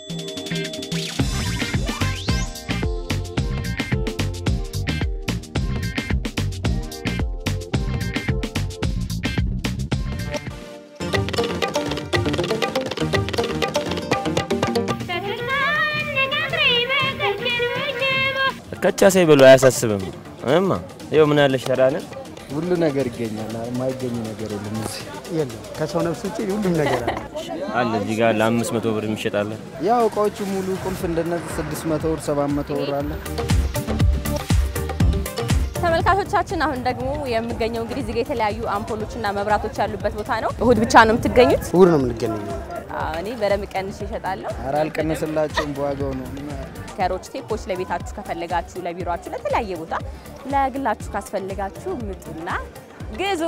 ከቻ ሳይበሉ አያሳስብም። እማ ይኸው ምን ያለሽ ተራንን ሁሉ ነገር ይገኛል። የማይገኝ ነገር የለም እዚህ የለም። ከሰው ነፍስ ውጭ ሁሉም ነገር አለ። አለ እዚህ ጋር ለአምስት መቶ ብር የሚሸጣለ ያው እቃዎቹ ሙሉ ቁልፍ እንደነዚህ ስድስት መቶ ብር ሰባት መቶ ብር አለ። ተመልካቾቻችን አሁን ደግሞ የምገኘው እንግዲህ እዚህ ጋ የተለያዩ አምፖሎችና መብራቶች ያሉበት ቦታ ነው። እሁድ ብቻ ነው የምትገኙት? እሑድ ነው የምንገኘው። አዎ፣ እኔ በደንብ ቀንሼ እሸጣለሁ። ኧረ አልቀነስላቸውም በዋጋው ነው። ከሮች ቴፖች ለቤታችሁ ከፈለጋችሁ፣ ለቢሮችሁ፣ ለተለያየ ቦታ ለግላችሁ ካስፈልጋችሁ ምጡና ግዙ።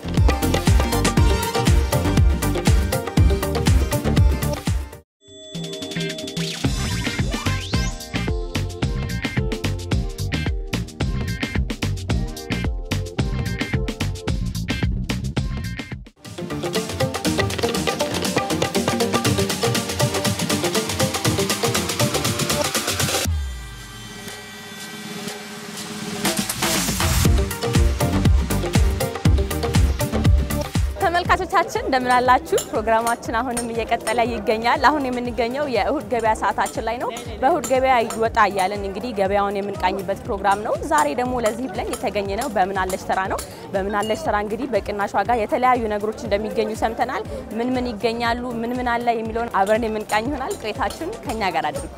ተመልካቾቻችን እንደምን አላችሁ? ፕሮግራማችን አሁንም እየቀጠለ ይገኛል። አሁን የምንገኘው የእሁድ ገበያ ሰዓታችን ላይ ነው። በእሁድ ገበያ ይወጣ እያለን እንግዲህ ገበያውን የምንቃኝበት ፕሮግራም ነው። ዛሬ ደግሞ ለዚህ ብለን የተገኘ ነው በምን አለሽ ተራ ነው። በምን አለሽ ተራ እንግዲህ በቅናሽ ዋጋ የተለያዩ ነገሮች እንደሚገኙ ሰምተናል። ምን ምን ይገኛሉ፣ ምን ምን አለ የሚለውን አብረን የምንቃኝ ይሆናል። ቆይታችን ከኛ ጋር አድርጉ።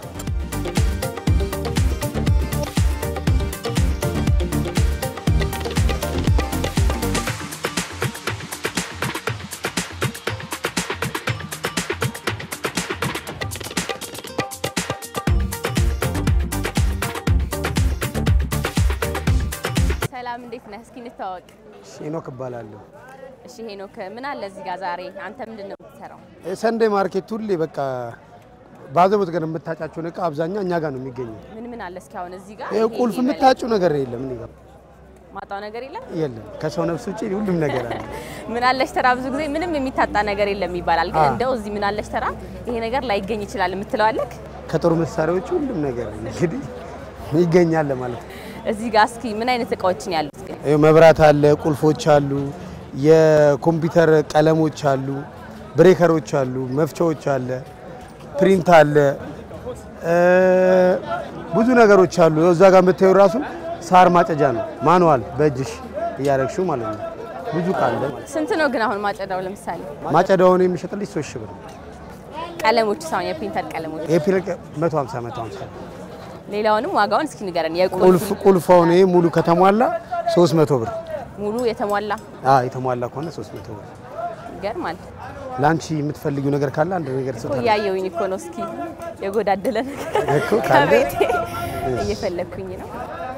ሰላም፣ እንዴት ነህ? እስኪ እንተዋወቅ። ሄኖክ እባላለሁ። እሺ ሄኖክ፣ ምን አለ እዚህ ጋር ዛሬ? አንተ ምንድን ነው የምትሰራው? ሰንዴ ማርኬት ሁሌ በቃ ባዘቦት ገር የምታጫቸውን እቃ አብዛኛው እኛ ጋር ነው የሚገኘው። ምን ምን አለ እስኪ አሁን እዚህ ጋር? ይሄ ቁልፍ ይሄ የምታጭው ነገር የለም እኔ ጋር ማጣው ነገር የለም። የለም። ከሰው ነፍስ ውጭ ሁሉም ነገር አለ። ምን አለሽ ተራ ብዙ ጊዜ ምንም የሚታጣ ነገር የለም ይባላል። ግን አዎ። እንደው እዚህ ምን አለሽ ተራ ይሄ ነገር ላይገኝ ይችላል የምትለው አለክ? ከጦር መሳሪያዎች ሁሉም ነገር እንግዲህ ይገኛል ለማለት ነው። እዚህ ጋር እስኪ ምን አይነት እቃዎችን ያሉት ግን? ይኸው መብራት አለ፣ ቁልፎች አሉ፣ የኮምፒውተር ቀለሞች አሉ፣ ብሬከሮች አሉ፣ መፍቻዎች አለ፣ ፕሪንት አለ፣ እ ብዙ ነገሮች አሉ። ይኸው እዛ ጋር የምታዩ ራሱ ሳር ማጨጃ ነው፣ ማኑዋል በእጅሽ እያረግሽው ማለት ነው። ብዙ እቃ አለ። ስንት ነው ግን አሁን ማጨዳው? ለምሳሌ ማጨዳውን የሚሸጥልሽ ሶስት ሺህ ብር ነው። ቀለሞች ሳይሆን የፕሪንተር ቀለሞች። ይሄ ፒልቅ 150 150 ሌላውንም ዋጋውን እስኪ ንገረን። የቁልፍ ቁልፍ ቁልፋውን ይሄ ሙሉ ከተሟላ 300 ብር። ሙሉ የተሟላ አዎ የተሟላ ከሆነ 300 ብር። ይገርማል ለአንቺ የምትፈልጊው ነገር ካለ አንድ ነገር እኮ ስልታለሁ እያየሁኝ እኮ ነው። እስኪ የጎዳደለ ነገር እኮ ካለ ከቤቴ እየፈለግኩኝ ነው።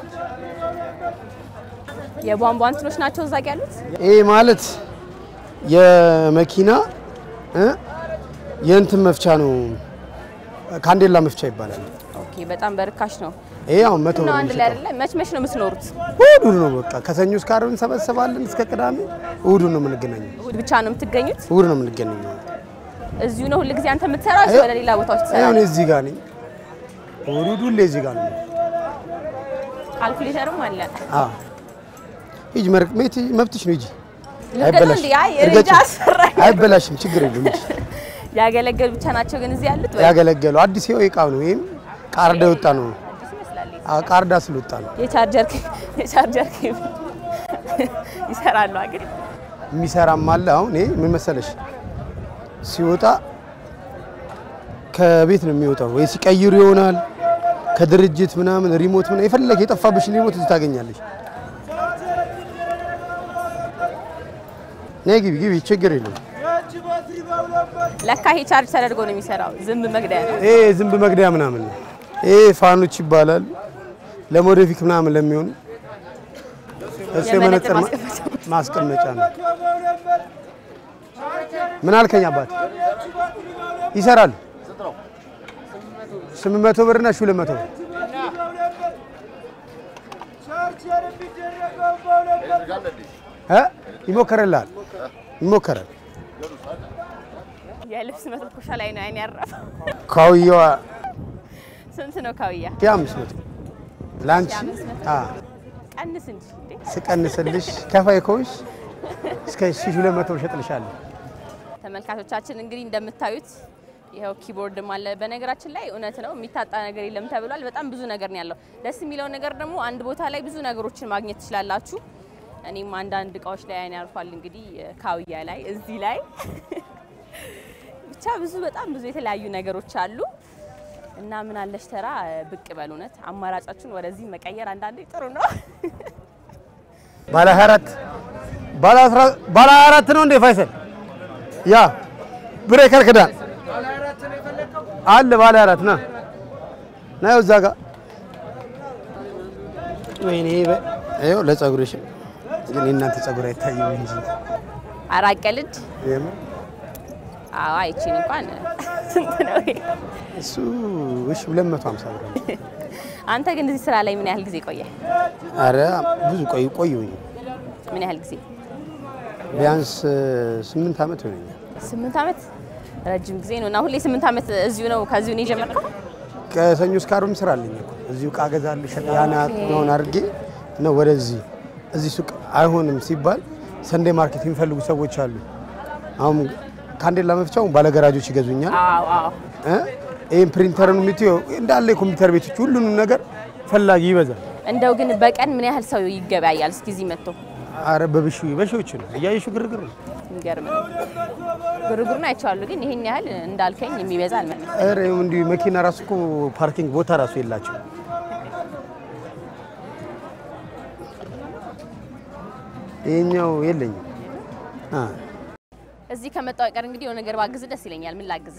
የቧንቧ እንትኖች ናቸው እዛ ጋ ያሉት። ይሄ ማለት የመኪና እ የእንትን መፍቻ ነው። ካንዴላ መፍቻ ይባላል። ኦኬ፣ በጣም በርካሽ ነው። ይሄ አሁን መቶ ነው ብር አንድ ላይ የሚሸጠው አይደለ? መች መች ነው የምትኖሩት? እሑድ ነው በቃ ከሰኞ እስከ ዓርብ እንሰበሰባለን እስከ ቅዳሜ። እሑድ ነው የምንገናኘው። እሁድ ብቻ ነው የምትገኙት? እሑድ ነው የምንገናኘው። እዚሁ ነው ሁልጊዜ አንተ የምትሰራው ወይስ አይ- ወደ ሌላ ቦታዎች አሁን ትሰራለህ? እዚህ ጋር ነኝ። እሑድ እሑድ ሁሌ እዚህ ጋር ነው። ካልኩሌተርም አለ። አዎ ሂጂ፣ መርቅ ቤት መብትሽ ነው። ሂጂ፣ ልገዛው አይበላሽም። እንዴ? አይ እርገጭ። እርጃ አስፈራኝ። አይበላሽም፣ ችግር የለም። ሂጂ። ያገለገሉ ብቻ ናቸው ግን እዚህ ያሉት ወይ? ያገለገሉ አዲስ ይኸው እቃ ነው። ይሄም ቃርዳ የወጣ ነው። አዲስ ይመስላል። አዎ፣ ቃርዳ ስለወጣ ነው የቻርጀር ኬ- የቻርጀር ኬብል ይሰራሉ ግን የሚሰራም አለ። አሁን ይሄ ምን መሰለሽ ሲወጣ ከቤት ነው የሚወጣው፣ ወይ ሲቀይሩ ይሆናል ከድርጅት ምናምን ሪሞት ምናምን የፈለገ የጠፋብሽን ሪሞት እዚህ ታገኛለሽ። ነይ ግቢ ግቢ፣ ችግር የለም። ለካ ይሄ ቻርጅ ተደርጎ ነው የሚሰራው። ዝንብ መግደያ ነው። ይሄ ዝንብ መግደያ ምናምን ነው። ይሄ ፋኖች ይባላል ለሞዴፊክ ምናምን ለሚሆኑ እሱ የመነጽር የመነጽር ማ- ማስቀመጫ። ማስቀመጫ ነው። ምን አልከኝ አባት? ይሰራል። ስምንት መቶ ብር እና ሺህ ሁለት መቶ ብር እ ይሞከርልሃል ይሞከራል። የልብስ መተኮሻ ላይ ነው አይን ያረፈው። ካውያዋ ስንት ነው ካውያ? የአምስት መቶ ለአንቺ የአምስት መቶ? አ ቀንስ እንጂ እንዴ! ስቀንስልሽ ከፋይ ከሆንሽ እስከ ሺህ ሁለት መቶ እሸጥልሻለሁ። ተመልካቾቻችን እንግዲህ እንደምታዩት ይኸው ኪቦርድም አለ። በነገራችን ላይ እውነት ነው የሚታጣ ነገር የለም ተብሏል። በጣም ብዙ ነገር ነው ያለው። ደስ የሚለው ነገር ደግሞ አንድ ቦታ ላይ ብዙ ነገሮችን ማግኘት ትችላላችሁ። እኔም አንዳንድ እቃዎች ላይ አይን ያርፏል። እንግዲህ ካውያ ላይ እዚህ ላይ ብቻ ብዙ በጣም ብዙ የተለያዩ ነገሮች አሉ እና ምን አለሽ ተራ ብቅ በል እውነት አማራጫችን ወደዚህ መቀየር አንዳንዴ ጥሩ ነው። ባለ 24 ባለ 10 ባለ 24 ነው እንዴ ፋይሰል? ያ ብሬከር ክዳን አለ ባለ አራት ና ና እዛ ጋር ወይኔ በ- ይኸው ለጸጉርሽ ግን የእናንተ ጸጉር አይታይም እንጂ አራቀልድ የምር አዎ አይቺን እንኳን ስንት ነው ይሄ? እሱ እሺ 250 ብር ነው። አንተ ግን እዚህ ስራ ላይ ምን ያህል ጊዜ ቆየ? አረ ብዙ ቆይ ቆዩኝ ምን ያህል ጊዜ? ቢያንስ ስምንት ዓመት ይሆነኛል። ስምንት ዓመት ረጅም ጊዜ ነው እና ሁሌ ስምንት ዓመት እዚሁ ነው ከዚሁ ነው የጀመርከው? ከሰኞ እስከ ዓርብም ስራ አለኝ እኮ እዚሁ ዕቃ እገዛለሁ ሸጥ ያን ያህል አድርጌ ነው ወደዚህ እዚህ ሱቅ አይሆንም ሲባል ሰንዴ ማርኬት የሚፈልጉ ሰዎች አሉ። አሁን ካንዴላ መፍቻው ባለገራጆች ይገዙኛል። አዎ አዎ። እ ይህን ፕሪንተርን የምትይው እንዳለ የኮምፒውተር ቤቶች ሁሉንም ነገር ፈላጊ ይበዛል። እንደው ግን በቀን ምን ያህል ሰው ይገበያያል? እስኪ እዚህ መጥቶ አረ በብሺ በሺዎች ነው እያየሹ ግርግር ነው። የሚገርም ነው። ግርግሩን አይቼዋለሁ፣ ግን ይሄን ያህል እንዳልከኝ የሚበዛ አልመሰለኝም። ኧረ ይኸው እንዲሁ መኪና ራሱ እኮ ፓርኪንግ ቦታ ራሱ የላቸው። ይሄኛው የለኝም። አ እዚህ ከመጣሁ አይቀር እንግዲህ የሆነ ነገር ባግዝ ደስ ይለኛል። ምን ላግዝ?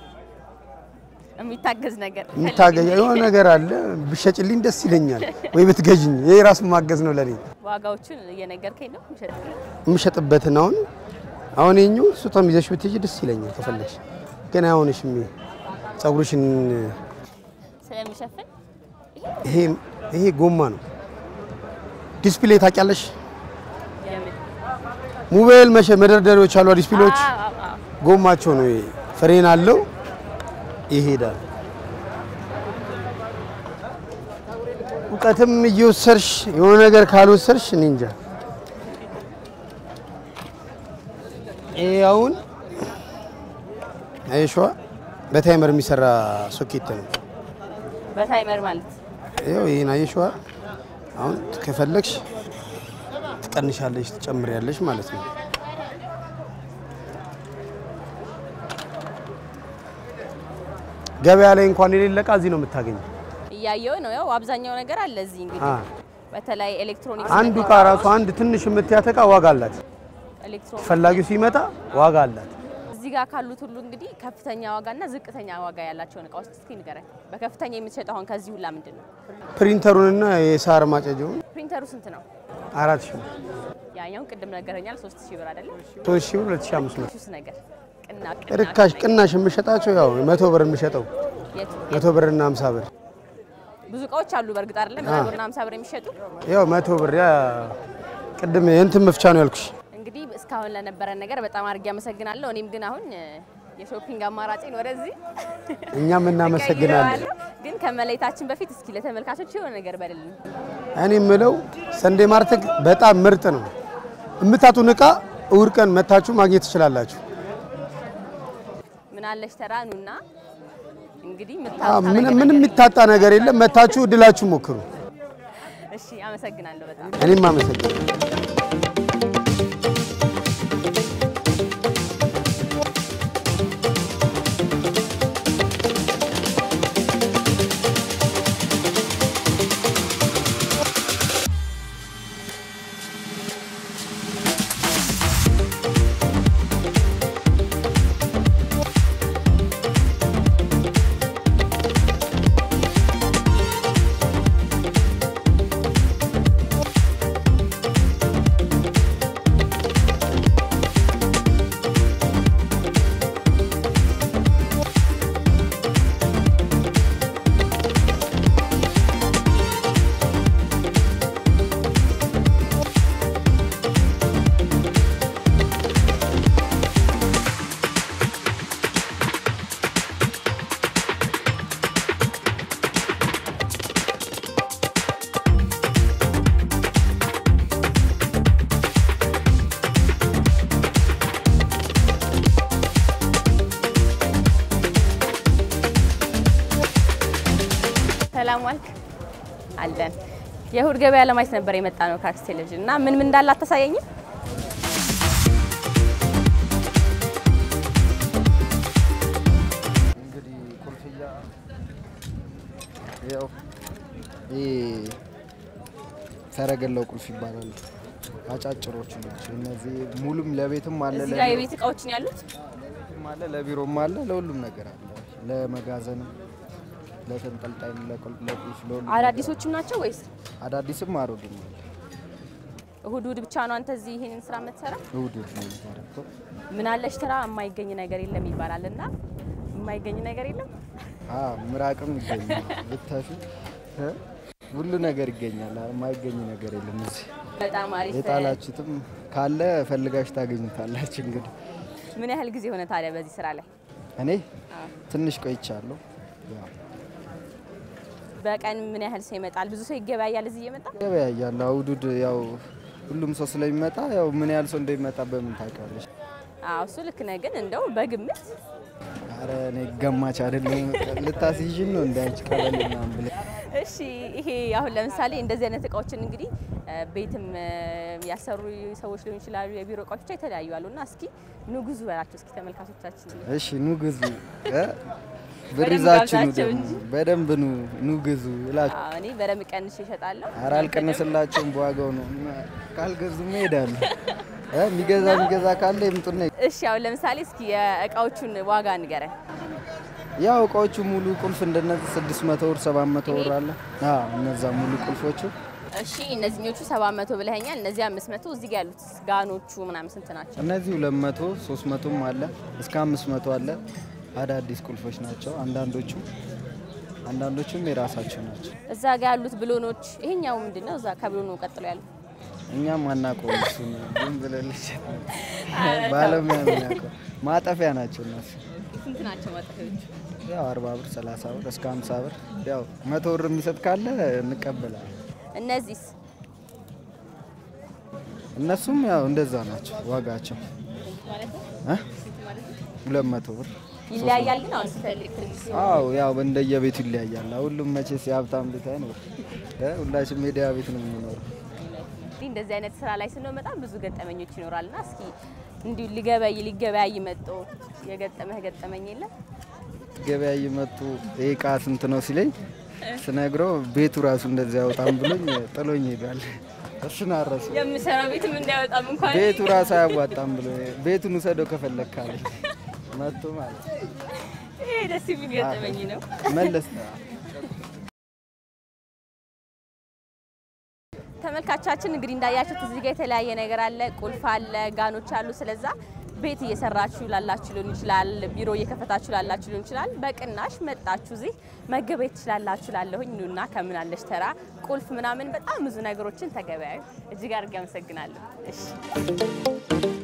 የሚታገዝ ነገር የምታገኝ የሆነ ነገር አለ ብሸጭልኝ ደስ ይለኛል፣ ወይ ብትገዥኝ። ይሄ ራሱ ማገዝ ነው ለኔ። ዋጋዎቹን እየነገርከኝ ነው የምሸጥ- የምሸጥበትን አሁን አሁን ይኸኛው ስጦታም ይዘሽ ብትሄጂ ደስ ይለኛል ከፈለግሽ። ግን አይሆንሽም። ይሄ ፀጉርሽን ስለሚሸፍን ይሄ ይሄ ጎማ ነው። ዲስፕሌይ ታውቂያለሽ? የምን ሞባይል መሸ መደርደሪያዎች አሉ፣ ዲስፕሌዎች አዎ፣ አዎ፣ አዎ። ጎማቸው ነው። ይሄ ፍሬን አለው ይሄዳል። እውቀትም እየወሰድሽ የሆነ ነገር ካልወሰድሽ እኔ እንጃ። ይሄ አሁን አይሸዋ በታይመር የሚሰራ ሶኬት ነው። በታይመር ማለት ይኸው ይሄን አየሽዋ። አሁን ከፈለግሽ ትቀንሻለሽ፣ ትጨምሪያለሽ ማለት ነው። ገበያ ላይ እንኳን የሌለ እቃ እዚህ ነው የምታገኘው። እያየው ነው። ያው አብዛኛው ነገር አለ እዚህ እንግዲህ አ በተለይ ኤሌክትሮኒክስ አንዱ እቃ ራሱ አንድ ትንሽ የምትያት እቃ ዋጋ አላት። ኤሌክትሮኒክስ ፈላጊው ሲመጣ ዋጋ አላት። እዚህ ጋር ካሉት ሁሉ እንግዲህ ከፍተኛ ዋጋና ዝቅተኛ ዋጋ ያላቸውን እቃዎች እስኪ ንገረኝ። በከፍተኛ የምትሸጠው አሁን ከዚህ ሁላ ምንድን ነው? ፕሪንተሩንና የሳር ማጨጃውን ፕሪንተሩ ስንት ነው? አራት ሺህ ብር፣ ያኛውን ቅድም ነገረኛል ሶስት ሺህ ብር አይደለም? ሶስት ሺህ ብር፣ ሁለት ሺህ አምስት መቶ ሹስ ነገር ቅና ርካሽ ቅናሽ የምሸጣቸው ያው መቶ ብር የምሸጠው የቱ መቶ ብር እና ሀምሳ ብር ብዙ እቃዎች አሉ በእርግጥ አይደለም መቶ ብርና ሀምሳ ብር የሚሸጡ ያው መቶ ብር ያ ቅድም የእንትን መፍቻ ነው ያልኩሽ። እንግዲህ እስካሁን ለነበረን ነገር በጣም አድርጌ አመሰግናለሁ። እኔም ግን አሁን እ፣ የሾፒንግ አማራጭን ወደዚህ እኛም እናመሰግናለን። እቀይረዋለሁ። ግን ከመለየታችን በፊት እስኪ ለተመልካቾች የሆነ ነገር በልልን። እኔ የምለው ሰንዴ ማርኬት በጣም ምርጥ ነው። የምታጡን እቃ እሑድ ቀን መታችሁ ማግኘት ትችላላችሁ። ምን አለሽ ተራኑና እንግዲህ አዎ፣ የምታውቃ ምን- ነገር ምንም የሚታጣ ነገር የለም። መታችሁ እድላችሁ ሞክሩ። እሺ፣ አመሰግናለሁ በጣም እኔም አመሰግናለሁ። ሰላም ዋልክ አለን። የእሁድ ገበያ ለማየት ነበር የመጣ ነው ከአርትስ ቴሌቪዥን እና ምን ምን እንዳለ አታሳየኝም? እንግዲህ ቁልፍያ ያው ይህ ሰረገላው ቁልፍ ይባላሉ። አጫጭሮቹ ናቸው እነዚህ። ሙሉም ለቤትም አለ እዚህ ጋር የቤት እቃዎችን ያሉት ለቤትም አለ ለቢሮም አለ ለሁሉም ነገር አለ። ለመጋዘንም፣ ለተንጠልጣይም፣ ለቁል- ለቁልፍ ለሁሉም አዳዲሶችም ናቸው ወይስ አዳዲስም አሮጌም አለ። እሁድ እሁድ ብቻ ነው አንተ እዚህ ይሄንን ስራ የምትሰራ? እሑድ እሑድ ነው የሚባለው። ምን አለሽ ስራ የማይገኝ ነገር የለም ይባላል እና የማይገኝ ነገር የለም። አዎ ምራቅም ይገኛል ብታሹ እ? ሁሉ ነገር ይገኛል። የማይገኝ ነገር የለም እዚህ በጣም አሪፍ። የጣላችሁትም ካለ ፈልጋችሁ ታገኙታላችሁ። እንግዲህ ምን ያህል ጊዜ ሆነ ታዲያ በዚህ ስራ ላይ? እኔ ትንሽ ቆይቻለሁ። ያው በቀን ምን ያህል ሰው ይመጣል? ብዙ ሰው ይገበያያል እዚህ እየመጣ ገበያያለሁ። አውዱድ ያው ሁሉም ሰው ስለሚመጣ ያው ምን ያህል ሰው እንደሚመጣ በምን ታውቂያለሽ? አዎ እሱ ልክ ነህ። ግን እንደው በግምት አረ እኔ ገማች አይደለም። ልታስይዥን ነው እንደ አንቺ ቀበሌ ምናምን ብለሽ እሺ ይሄ አሁን ለምሳሌ እንደዚህ አይነት እቃዎችን እንግዲህ እ፣ ቤትም እ፣ ያሰሩ ሰዎች ሊሆኑ ይችላሉ። የቢሮ እቃዎች ብቻ የተለያዩ አሉ እና እስኪ ኑ ግዙ በላቸው እስኪ ተመልካቾቻችን። እሺ ኑ ግዙ እ? ብር በደንብ ይዛችሁ ኑ ጋብዛቸው ደግሞ እንጂ። በደንብ ኑ ኑ ግዙ እላችሁ። አዎ እኔ በደንብ ቀንሼ እሸጣለሁ። አረ አልቀነስላቸውም በዋጋው ነው። ካልገዙማ ይሄዳሉ። እ? የሚገዛ የሚገዛ ካለ ይምጡና እሺ አሁን ለምሳሌ እስኪ የእቃዎቹን ዋጋ ንገረን። ያው እቃዎቹ ሙሉ ቁልፍ እንደነዚህ 600 ብር 700 ብር አለ። አዎ እነዛ ሙሉ ቁልፎቹ እሺ እነዚህኞቹ 700 ብለኸኛል። እነዚህ 500 እዚህ ጋር ያሉት ጋኖቹ ምናምን ስንት ናቸው? እነዚህ 200 300ም አለ እስከ 500 አለ። አዳዲስ ቁልፎች ናቸው። አንዳንዶቹ አንዳንዶቹም የራሳቸው ናቸው። እዛ ጋር ያሉት ብሎኖች ይሄኛው ምንድነው? እዛ ከብሎኑ ቀጥሎ ያሉት እኛም አናውቀውም እሱን ዝም ብለልሽ ባለሙያ ነው የሚያውቀው። ማጠፊያ ናቸው እነሱ ስንት ናቸው ማጠፊያዎቹ? ያው 40 ብር 30 ብር እስከ 50 ብር ያው መቶ ብር የሚሰጥ ካለ እንቀበላለን። እነዚህስ እነሱም ያው እንደዛ ናቸው ዋጋቸው ማለት ነው? እ? 200 ብር ይለያያል ግን አሁን ስለ ኤሌክትሪክ ሲሆን አው ያው እንደየቤቱ ይለያያል። ሁሉም መቼስ የሀብታም ቤት አይኖር እ ሁላችንም ሜዲያ ቤት ነው የምንኖረው። እንግዲህ እንደዚህ አይነት ስራ ላይ ስንሆን በጣም ብዙ ገጠመኞች ይኖራልና እስኪ እንዲሁ ሊገበይ ሊገበያይ መጥቶ የገጠመህ ገጠመኝ የለም? ገበያ እየመጡ ይሄ እቃ ስንት ነው ሲለኝ ስነግረው ቤቱ ራሱ እንደዚህ ያወጣም ብሎኝ ጥሎኝ ይሄዳል። እሱን አረሱ የምሰራው ቤትም እንዳይወጣም እንኳን ቤቱ ራሱ አያዋጣም ብሎ ቤቱን ውሰደው ከፈለግ ካለኝ መጥቶ ማለት ነው። ይሄ ደስ የሚል ገጠመኝ ነው። መለስ ተመልካቻችን እንግዲህ እንዳያችሁት እዚህ ጋር የተለያየ ነገር አለ። ቁልፍ አለ፣ ጋኖች አሉ። ስለዛ ቤት እየሰራችሁ ላላችሁ ሊሆን ይችላል፣ ቢሮ እየከፈታችሁ ላላችሁ ሊሆን ይችላል። በቅናሽ መጣችሁ እዚህ መገበያየት ትችላላችሁ። ላለሁኝ ኑና ከምን አለሽ ተራ ቁልፍ ምናምን በጣም ብዙ ነገሮችን ተገበያዩ። እጅግ አድርጌ አመሰግናለሁ። እሺ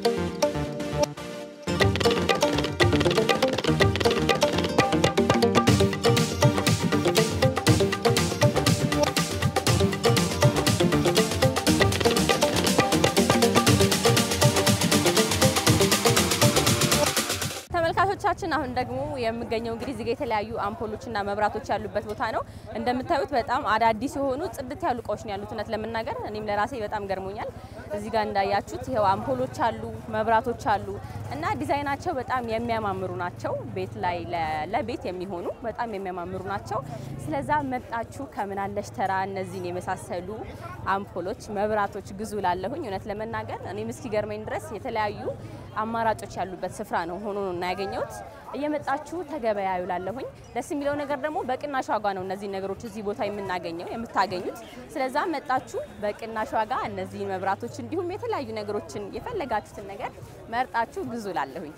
ተመልካቾቻችን አሁን ደግሞ የምገኘው እንግዲህ እዚህ ጋ የተለያዩ አምፖሎችና መብራቶች ያሉበት ቦታ ነው። እንደምታዩት በጣም አዳዲስ የሆኑ ጽድት ያሉ እቃዎች ነው ያሉት። እውነት ለመናገር እኔም ለራሴ በጣም ገርሞኛል። እዚህ ጋር እንዳያችሁት ይኸው አምፖሎች አሉ፣ መብራቶች አሉ እና ዲዛይናቸው በጣም የሚያማምሩ ናቸው። ቤት ላይ ለ- ለቤት የሚሆኑ በጣም የሚያማምሩ ናቸው። ስለዛ መጣችሁ ከምናለሽ ተራ እነዚህን የመሳሰሉ አምፖሎች፣ መብራቶች ግዙ ላለሁኝ እውነት ለመናገር እኔም እስኪገርመኝ ድረስ የተለያዩ አማራጮች ያሉበት ስፍራ ነው ሆኖ ነው እና ያገኘሁት። እየመጣችሁ ተገበያዩ ላለሁኝ። ደስ የሚለው ነገር ደግሞ በቅናሽ ዋጋ ነው እነዚህ ነገሮች እዚህ ቦታ የምናገኘው የምታገኙት። ስለዛ መጣችሁ በቅናሽ ዋጋ እነዚህን መብራቶች እንዲሁም የተለያዩ ነገሮችን የፈለጋችሁትን ነገር መርጣችሁ ግዙ ላለሁኝ።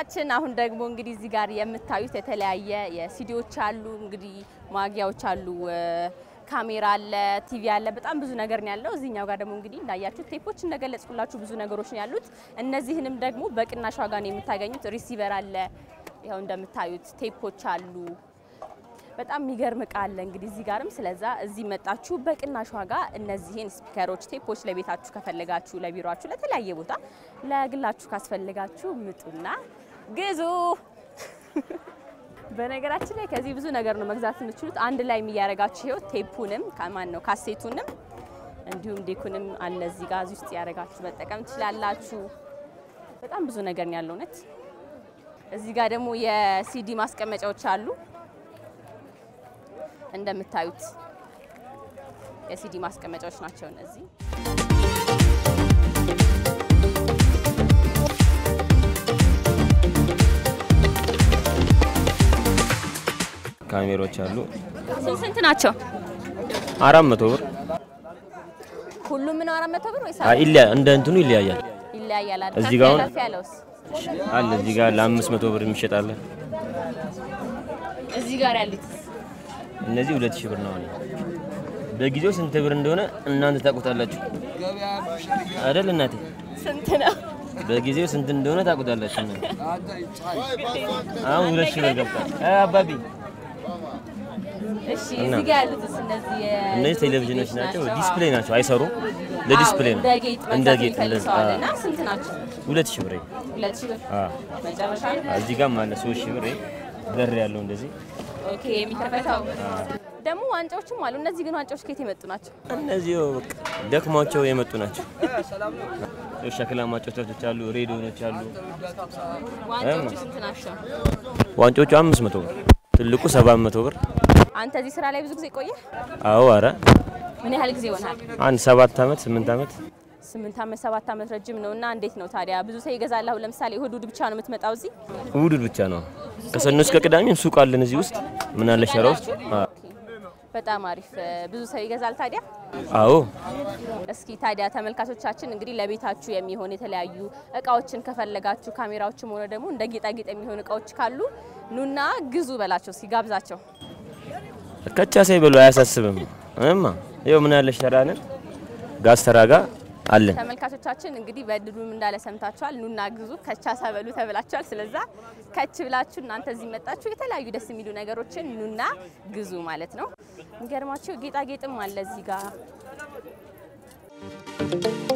ተመልካቾቻችን አሁን ደግሞ እንግዲህ እዚህ ጋር የምታዩት የተለያየ የሲዲዎች አሉ፣ እንግዲህ ማጊያዎች አሉ፣ ካሜራ አለ፣ ቲቪ አለ፣ በጣም ብዙ ነገር ነው ያለው። እዚህኛው ጋር ደግሞ እንግዲህ እንዳያችሁት ቴፖች እንደገለጽኩላችሁ ብዙ ነገሮች ነው ያሉት። እነዚህንም ደግሞ በቅናሽ ዋጋ ነው የምታገኙት። ሪሲቨር አለ፣ ይኸው እንደምታዩት ቴፖች አሉ። በጣም የሚገርም እቃ አለ እንግዲህ እዚህ ጋርም። ስለዛ እዚህ መጣችሁ በቅናሽ ዋጋ እነዚህን ስፒከሮች፣ ቴፖች ለቤታችሁ ከፈለጋችሁ፣ ለቢሮችሁ፣ ለተለያየ ቦታ ለግላችሁ ካስፈልጋችሁ ምጡና ግዙ። በነገራችን ላይ ከዚህ ብዙ ነገር ነው መግዛት የምትችሉት። አንድ ላይ የሚያረጋችሁ ይኸው ቴፑንም ከማን ነው ካሴቱንም እንዲሁም ዴኩንም አለ እዚህ ጋር እዚህ ውስጥ ያረጋችሁ መጠቀም ትችላላችሁ። በጣም ብዙ ነገር ነው ያለው እውነት። እዚህ ጋር ደግሞ የሲዲ ማስቀመጫዎች አሉ እንደምታዩት የሲዲ ማስቀመጫዎች ናቸው እነዚህ። ካሜሮች አሉ። ስንት ስንት ናቸው? አራት መቶ ብር ሁሉም ነው አራት መቶ ብር ወይስ አይ ይለያ እንደ እንትኑ ይለያያል። ይለያያል? አይደል? እዚህ ከፍ ጋር አሁን- ከፍ ያለውስ አለ እዚህ ጋር ለአምስት መቶ ብር የሚሸጣለ። እዚህ ጋር ያሉት እነዚህ ሁለት ሺህ ብር ነው። አለ በጊዜው ስንት ብር እንደሆነ እናንተ ታውቁታላችሁ አይደል እናቴ? ስንት ነው? በጊዜው ስንት እንደሆነ ታውቁታላችሁ እናንተ። አሁን ሁለት ሺህ ብር ገብቷል። አይ አባቢ እሺ እና? እዚህ ጋር ያሉትስ እነዚህ የ- እነዚህ ቴሌቪዥኖች ናቸው። ዲስፕሌይ ናቸው፣ አይሰሩም። ለዲስፕሌይ አዎ፣ ነው። እንደ ጌጥ እንደ መግዛት ጌጥ የሚፈልግ እንደዚህ። ሰው አለ አዎ። እና ስንት ናቸው? ሁለት ሺህ ብር ሁለት ሺህ ብር አዎ። መጨረሻ እዚህ ጋር ማለት ሶስት ሺህ ብር በር ያለው እንደዚህ ኦኬ የሚከፈተው ደግሞ ዋንጫዎችም አሉ። እነዚህ ግን ዋንጫዎች ከየት የመጡ ናቸው? እነዚህ ያው በቃ ደክሟቸው የመጡ ናቸው። ያው ሸክላ ማጫወቻዎች አሉ፣ ሬዲዮኖች አሉ። ዋንጫዎቹ ስንት ናቸው? ዋንጮቹ አምስት መቶ ብር፣ ትልቁ ሰባት መቶ ብር። አንተ እዚህ ስራ ላይ ብዙ ጊዜ ቆየ? አዎ አረ ምን ያህል ጊዜ ይሆናል? አንድ ሰባት ዓመት ስምንት ዓመት ስምንት ዓመት ሰባት ዓመት ረጅም ነው። እና እንዴት ነው ታዲያ ብዙ ሰው ይገዛል? አሁን ለምሳሌ እሁድ እሁድ ብቻ ነው የምትመጣው እዚህ? እሑድ ብቻ ነው። ከሰኞ እስከ ቅዳሜም ሱቅ አለን እዚህ ውስጥ ምን አለ ሸራ ውስጥ። አዎ። በጣም አሪፍ። ብዙ ሰው ይገዛል ታዲያ? አዎ እስኪ ታዲያ ተመልካቾቻችን እንግዲህ ለቤታችሁ የሚሆን የተለያዩ እቃዎችን ከፈለጋችሁ ካሜራዎችም ሆነ ደግሞ እንደ ጌጣጌጥ የሚሆኑ እቃዎች ካሉ ኑና ግዙ በላቸው። እስኪ ጋብዛቸው። ከቻ ሳይበሉ አያሳስብም። እማ ይኸው ምን አለ ሸራንን ጋዝ ተራጋ አለን። ተመልካቾቻችን እንግዲህ በድሉም እንዳለ ሰምታችኋል። ኑና ግዙ ከቻሳ በሉ ተብላችኋል። ስለዛ ከች ብላችሁ እናንተ እዚህ መጣችሁ የተለያዩ ደስ የሚሉ ነገሮችን ኑና ግዙ ማለት ነው። የሚገርማችሁ ጌጣጌጥም አለ እዚህ ጋር